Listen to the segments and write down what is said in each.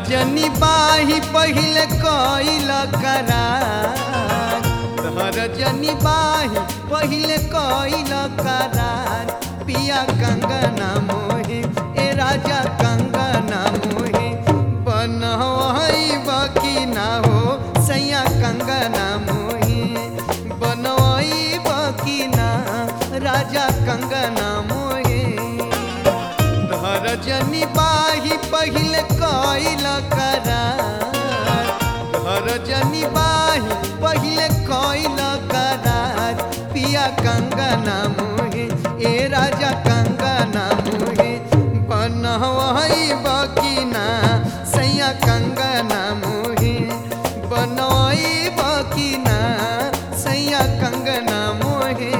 जनी बाही पहिले कइल करार तहर जनी बाही पहिले कइल करार पिया कंगना मोहे ए राजा कंगना मोहे बनवई बकी ना हो सैया कंगना मोहे बनवई बकी ना राजा कंगना मोहे धर जनी बाही पहिले कइल करार धर जनी बाही पहिले कइल करार पिया कंगना मोहे ए राजा कंगना मोहे बनवई बकीना सैया कंगना मोहे बनवई बकीना सैया कंगना मोहे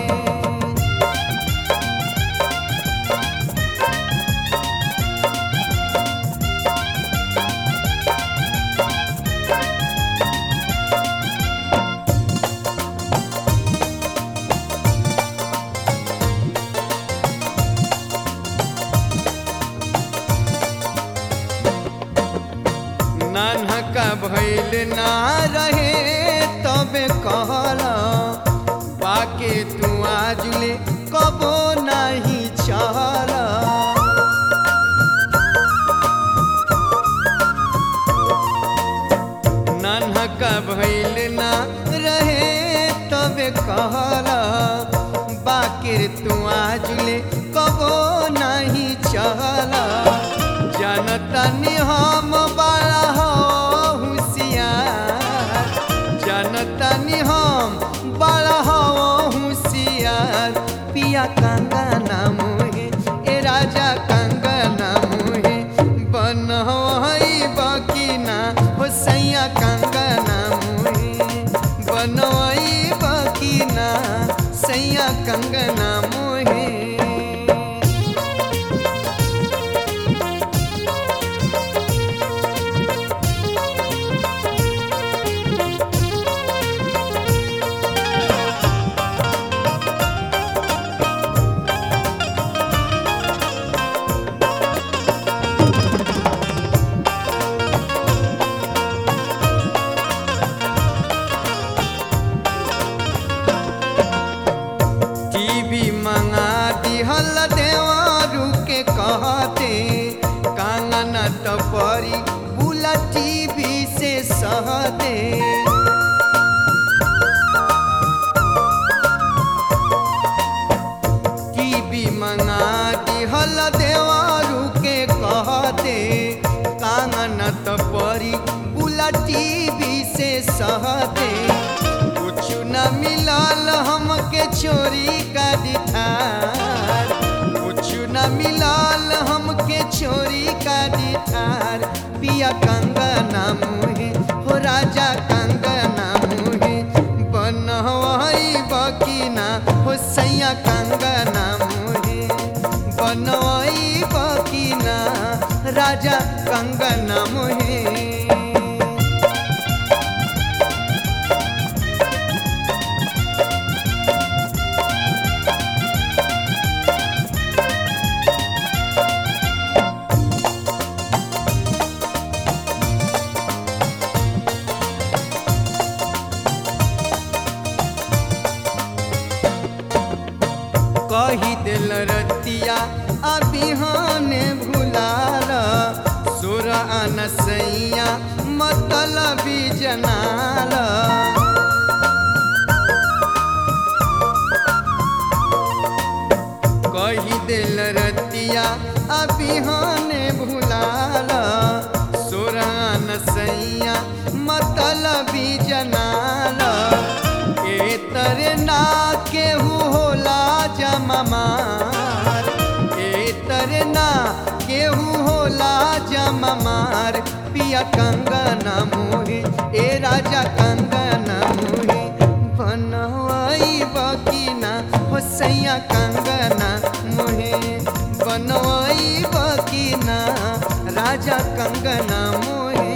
नानका भैल ना रहे तबे कहला बाके तू आजुले कबो नहीं चला नानका भैल ना रहे तबे कहला बाके तू आजुले कबो नहीं चला जनता नि हम बड़ा हो होशियार जनता नि हम बड़ा हो होशियार पिया कंगना मोहे ए राजा कंगना मोहे बनवई बकीना हो सैया कंगना मोहे बनवई बकीना सैया कंगना मोहे टीवी मंगा दिहल देवारू के कहते कांगना टपरी बुला टीवी से सहते टीवी मंगा दिहल देवारू के कहते कांगना टपरी बुला टीवी से सहते कुछ न मिलल हमके चोरी का दिठार कुछ न मिलल हमके चोरी का दिठार पिया कंगना मुहे हो राजा कंगना मुहे बनवई बकीना हो सैया कंगना मुहे बनवई बकीना राजा कंगना मुहे कही दिल रतिया अबिहान भुलाल सुर अनसैया मतलबी जनाल कही दिल रतिया अबिहान भुलाल सुर अनसैया मतलबी जनाल ए तरे ना केहू होला जममार ए तरे ना केहू होला जममार पिया कंगना मोहे ए राजा कंगना मोहे बनवाई बकीना हो सैया कंगना मोहे बनवाई बकीना राजा कंगना मोहे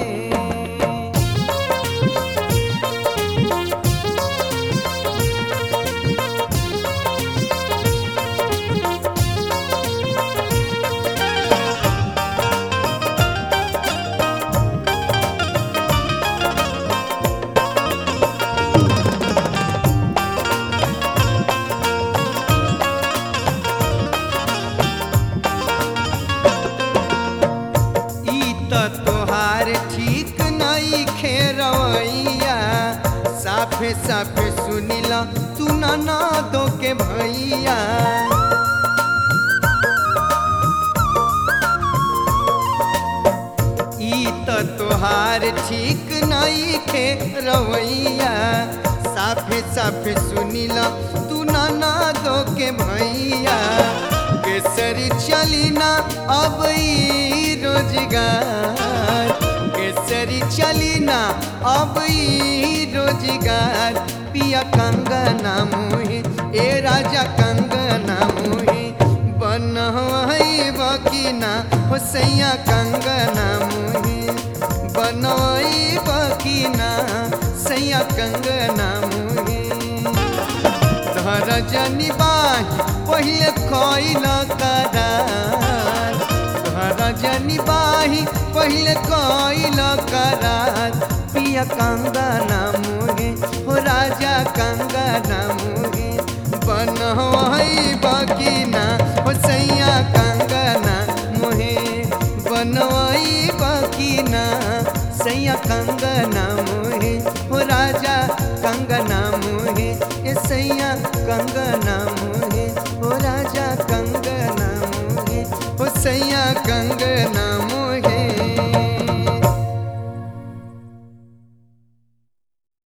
साफे साफे सुनिला तू ना दो के भैया ई त तोहार ठीक नहीं खे रवैया साफे साफे सुनिला तू ना दो के भैया केसरी चली ना अब ई रोजगार केसरी चली ना अब ई रोजगार पिया कंगना मुहे ए राजा कंगना मुहे बन बकीना हो सैया कंगना मुहे बनोई बकीना सैया कंगना मुहे धर जनी बाही पहिले खइल करार धर जनी बाही पहिले कइल करार पिया कंगना मुहे हो राजा कंगना मुहे बनवई बकीना हो सैया कंगना मुहे बनवई बकीना सैया कंगना मुहे हो राजा कंगना मुहे ए सैया कंगना मुहे हो राजा कंगना मुहे हो सैया